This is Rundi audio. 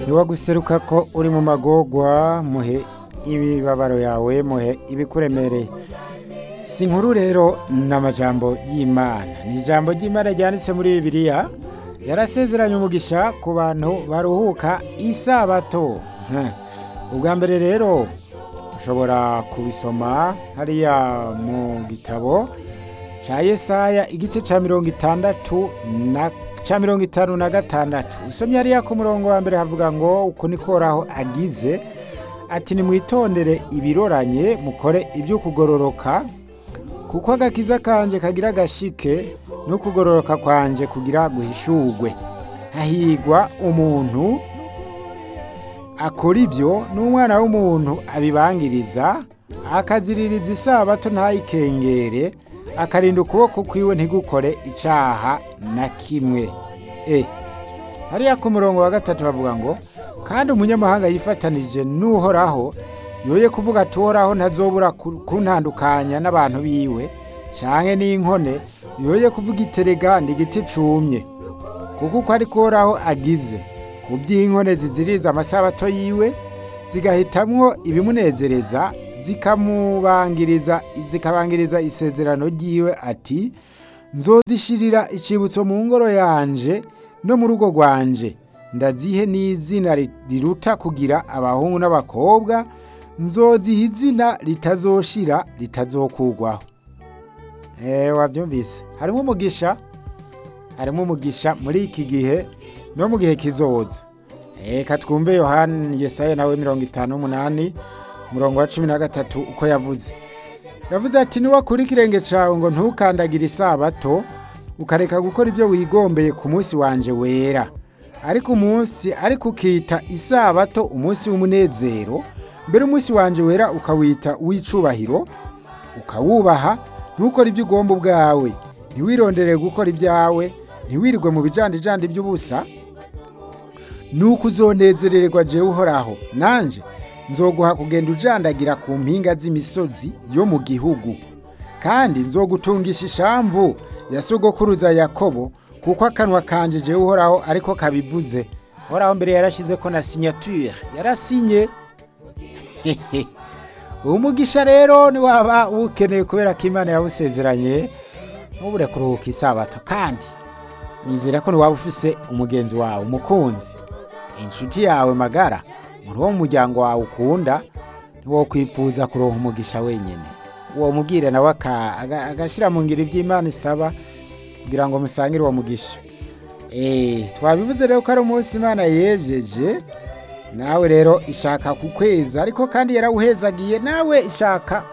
ntiwaguseruka ko uri mu magorwa muhe ibibabaro yawe muhe ibikuremereye si inkuru rero ni amajambo y'imana ni ijambo ry'imana ryanditse muri bibiliya yarasezeranye umugisha ku bantu baruhuka isabato Heh. ubwa mbere rero ushobora kubisoma hariya mu gitabo cya yesaya igice cya mirongo itandatu na cya mirongo itanu na gatandatu usomye hariya ku murongo wa mbere havuga ngo uku ni koraho agize ati nimwitondere ibiroranye mukore ibyo kugororoka kuko agakiza kanje kagira agashike no kugororoka kwanje kugira guhishurwe hahigwa umuntu akora ibyo n'umwana w'umuntu abibangiriza akaziririza isabato ntayikengere akarinda ukuboko kwiwe ntigukore icyaha na kimwe e hariya ku murongo wa gatatu bavuga ngo kandi umunyamahanga yifatanije n'uhoraho yoye kuvuga ati uhoraho ntazobura ku- kuntandukanya n'abantu biwe canke n'inkone yoye kuvuga iterega ndi igiti cumye kuko uko ariko uhoraho agize ku by'inkone ziziriza amasabato yiwe zigahitamwo ibimunezereza zikamubangiriza zikabangiriza isezerano ryiwe ati nzozishirira icibutso mu ngoro yanje no mu rugo rwanje ndazihe n'izina ri- riruta kugira abahungu n'abakobwa nzoziha izina ritazoshira ritazokugwaho eh wabyumvise harimo umugisha harimo umugisha muri iki gihe no mu gihe kizoza reka twumve yohani yesaya nawe mirongo itanu n'umunani umurongo wa cumi na gatatu uko yavuze yavuze ati niwakura ikirenge cyawe ngo ntukandagire isabato ukareka gukora ibyo wigombeye ku munsi wanje wera ariko umunsi ariko ukita isabato umunsi w'umunezero mbere umunsi wanje wera ukawita uw'icubahiro ukawubaha ntukore ibyo ugomba ubwawe ntiwirondere gukora ibyawe ntiwirirwe mu bijandijandi by'ubusa nuko uzonezererwa jewe uhoraho nanje nzoguha kugenda ujandagira ku mpinga z'imisozi yo mu gihugu kandi nzogutungisha ishamvu ya sogokuruza yakobo kuko akanwa kanje jewe uhoraho ariko kabivuze uhoraho mbere yarashize ko na signature yarasinye umugisha rero niwaba uwukeneye kubera ko imana yawusezeranye ntubure kuruhuka isabato kandi nizera ko niwaba ufise umugenzi wawe umukunzi inshuti yawe magara muri uwo muryango wawe ukunda niwo kwifuza kuronka umugisha wenyine uwo mubwire nawe aka- aga- agashyira mu ngiro iby'imana isaba kugira ngo musangire uwo mugisha Eh, twabivuze rero ko ari umunsi imana yejeje nawe rero ishaka ku kwezi ariko kandi yarawuhezagiye nawe ishaka